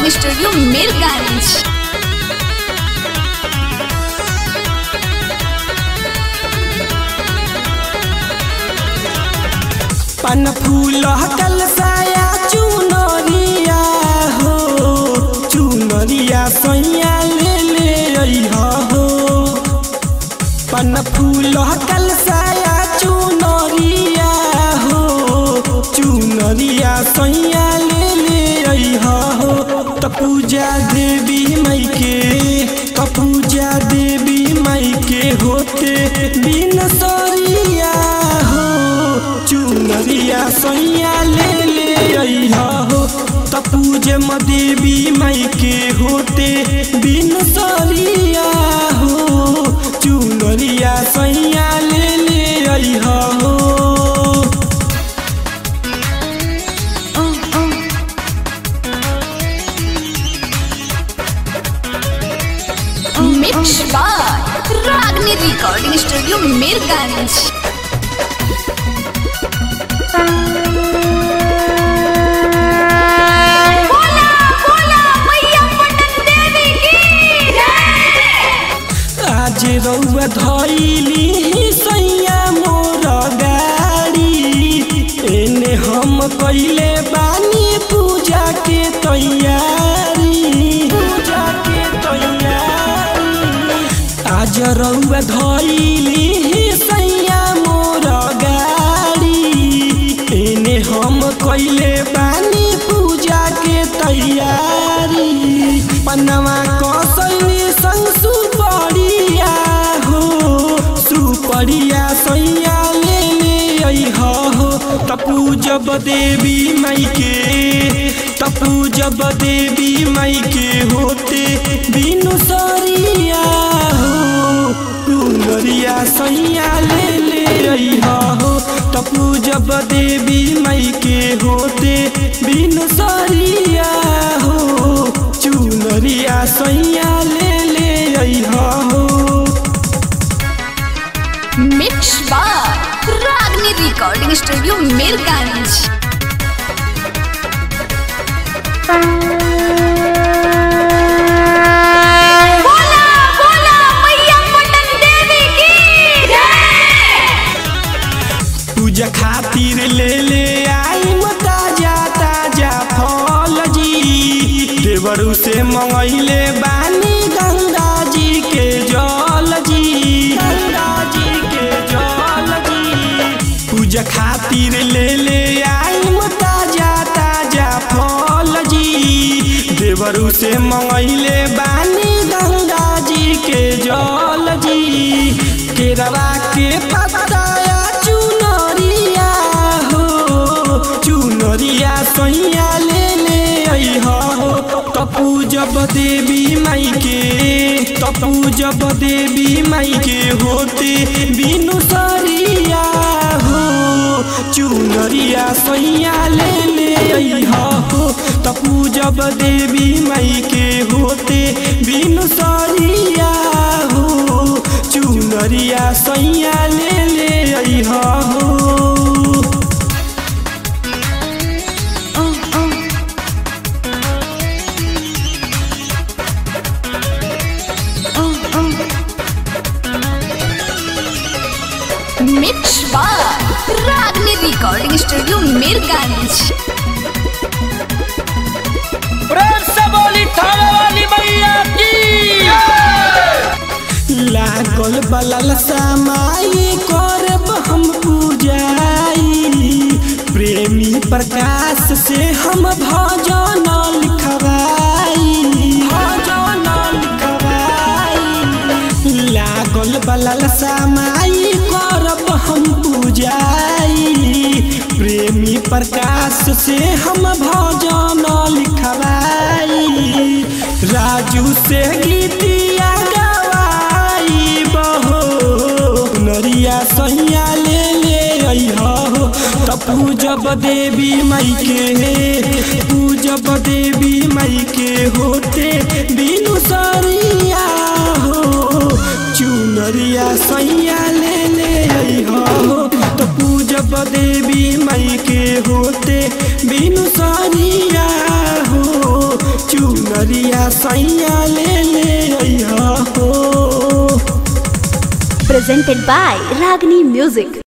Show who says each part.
Speaker 1: Recording studio Mirganj
Speaker 2: पन फूल कलसाया चुनरिया हो चुनरिया सैया ले ले अइहा हो पन फूल कलसाया चुनरिया हो चुनरिया सैया ले ले अइहा हो त पूजा देवी मई के त पूजा देवी मई के होते बिन सरिया हो चुनरिया सैया ले ले अइहा हो त पूजे म देवी मई के होते बिन सरिया हो चुनरिया सैया ले ले अइहा हो
Speaker 1: mix by Ragini recording studio Mirganj बोला बोला मैया पटन देवी की जय
Speaker 2: आज रउआ धैली सैया मोर गाड़ी एने हम कैले बानी पूजा के तैयारी पूजा के तैयारी आज रउआ धैली सैया मोर गाड़ी एने हम कैले बानी पूजा के तैयारी पनवा कसैली संग सुपरिया हो सुपरिया सैया ले ले अइहा हो तपू जब देवी मई के तपू जब देवी मई के होते बिनु सरिया हो कुंवरिया सैया ले ले अइहा हो तपू जब देवी मई के होते बिनु सरिया हो चुनरिया सैया ले ले अइहा हो
Speaker 1: mix by Ragini recording studio Mirganj बोला बोला मैया पटन देवी की जय
Speaker 2: पूजा खातिर ले ले आई ताजा ताजा फल जी देवरू से मंगैले बानी गंगा जी के जल जी गंगा जी के जल जी पूजा खातिर ले ले आई ताजा ताजा फल जी देवरू से मंगैले बानी गंगा जी के जल जी केरवा के पताया चुनरिया हो चुनरिया सैया ले ले अइहा हो तपू जब देवी माई के तपू जब देवी माई के होते बिनु सरिया हो चुनरिया सैया ले ले अइहा हो तपू जब देवी माई के होते बिनु सरिया हो चुनरिया सैया ले ले अइहा हो
Speaker 1: mix by Ragini recording studio Mirganj
Speaker 3: प्रेम से बोली थाने वाली मैया की
Speaker 2: लागल बलल समाई करब हम पूजाई प्रेमी प्रकाश से हम भजन लिखवाई भजन लिखवाई लागल बलल समाई करब हम पूजाई प्रेमी प्रकाश से हम भजन लिखवाई राजू से गीतिया गवाई बहो नरिया सैया ले ले अइहा हो तपू जब देवी मई के पूजब देवी मई के होते बिनु सरिया हो चुनरिया सैया ले ले अइहा हो तो पूजब देवी मई के होते बिनु सरिया हो चुन चुनरिया सैया ले ले अइहा हो
Speaker 4: presented by Ragini Music.